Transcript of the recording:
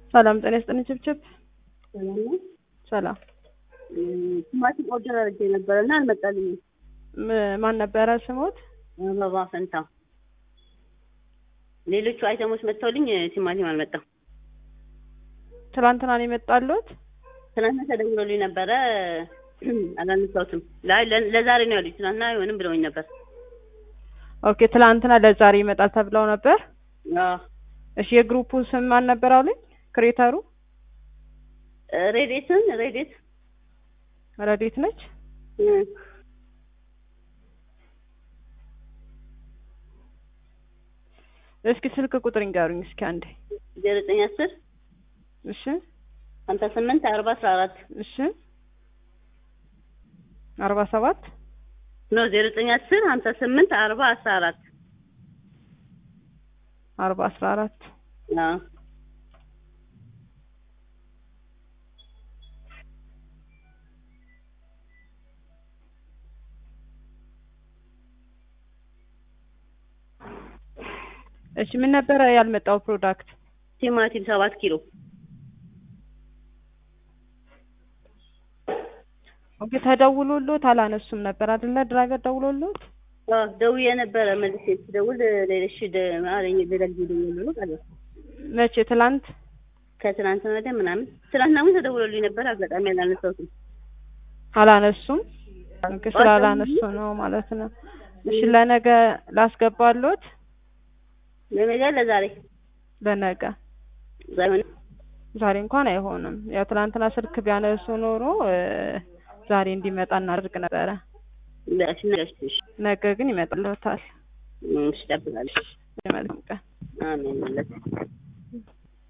ሰላም ጤና ይስጥልኝ። ችብችብ ሰላም ነው። ሰላም። ቲማቲም ኦርደር አድርጌ ነበረ እና አልመጣልኝም። ም- ማን ነበረ ስሞት? አበባ ፈንታ። ሌሎቹ አይተሞች መጥተውልኝ ቲማቲም አልመጣም። ትላንትና ነው የመጣሉት? ትናንትና ተደውሎልኝ ነበረ አላነሳሁትም። ላይ ለ- ለዛሬ ነው ያሉኝ። ትናንትና አይሆንም ብለውኝ ነበር። ኦኬ ትላንትና ለዛሬ ይመጣል ተብለው ነበር። አዎ እሺ የግሩፑ ስም ማን ነበር አሉኝ? ክሬተሩ ሬዴትን ሬዴት ረዴት ነች። እስኪ ስልክ ቁጥር ይንገሩኝ እስኪ አንዴ። ዜሮ ዘጠኝ አስር እሺ ሀምሳ ስምንት አርባ አስራ አራት እሺ አርባ ሰባት ኖ ዜሮ ዘጠኝ አስር ሀምሳ ስምንት አርባ አስራ አራት አርባ አስራ አራት አዎ እሺ ምን ነበረ ያልመጣው ፕሮዳክት? ቲማቲም ሰባት ኪሎ ኦኬ ተደውሎሎት አላነሱም ነበር አይደለ? ድራይቨር ደውሎሎት አዎ ደውዬ ነበረ መልሼ ስደውል ሌሎች ደ- አለኝ ሌላ ጊዜ ደውዬ ነው አለ መቼ? ትላንት ከትናንትና ወዲያ ምናምን ትናንትና ግን ተደውሎልኝ ነበር። አጋጣሚ አላነሳሁትም። አላነሱም። ኦኬ ስላላነሱ ነው ማለት ነው። እሺ ለነገ ላስገባሎት ለነገ ለዛሬ ለነገ ዛሬ ዛሬ እንኳን አይሆንም። ያው ትናንትና ስልክ ቢያነሱ ኖሮ እ ዛሬ እንዲመጣ እናደርግ ነበረ። ለእሺ ነገ እሺ ነገ ግን ይመጣልዎታል። እሺ እጠብቃለሁ። መልካም ቀን። አሜን ማለት